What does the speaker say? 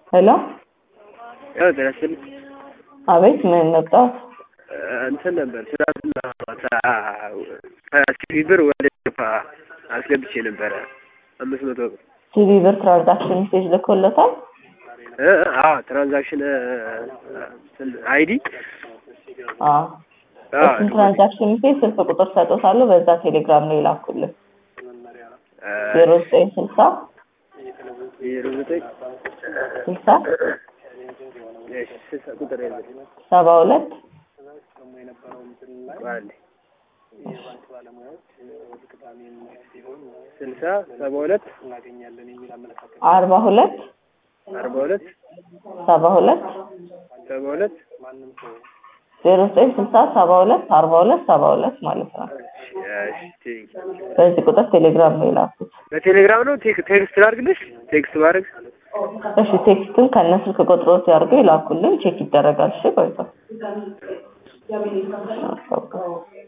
ሄሎ ያው ደረስል አቤት ምን መጣት እንትን ነበር ትናንትና ከሲቪ ብር ወደ ፋ አስገብቼ ነበረ አምስት መቶ ብር ሲቪ ብር ትራንዛክሽን ሜሴጅ ልኮለታል እ አዎ ትራንዛክሽን አይዲ አዎ እሱን ትራንዛክሽን ሜሴጅ ስልክ ቁጥር ሰጦታለሁ በዛ ቴሌግራም ነው ይላኩልን ዜሮ ዘጠኝ ስልሳ ዜሮ ዘጠኝ ስልሳ እሺ ስልሳ ቁጥር የለም ሰባ ሁለት አንዴ ስልሳ ሰባ ሁለት አርባ ሁለት አርባ ሁለት ሰባ ሁለት ሰባ ሁለት ዜሮ ዘጠኝ ስልሳ ሰባ ሁለት አርባ ሁለት ሰባ ሁለት ማለት ነው እሺ በዚህ ቁጥር ቴሌግራም ነው የላኩት በቴሌግራም ነው ቴክ- ቴክስት ላድርግልሽ ቴክስት ማድረግ እሺ ቴክስትን ከነ ስልክ ቁጥሮት ያድርገው ይላኩልን ቼክ ይደረጋል እሺ ቆይቶ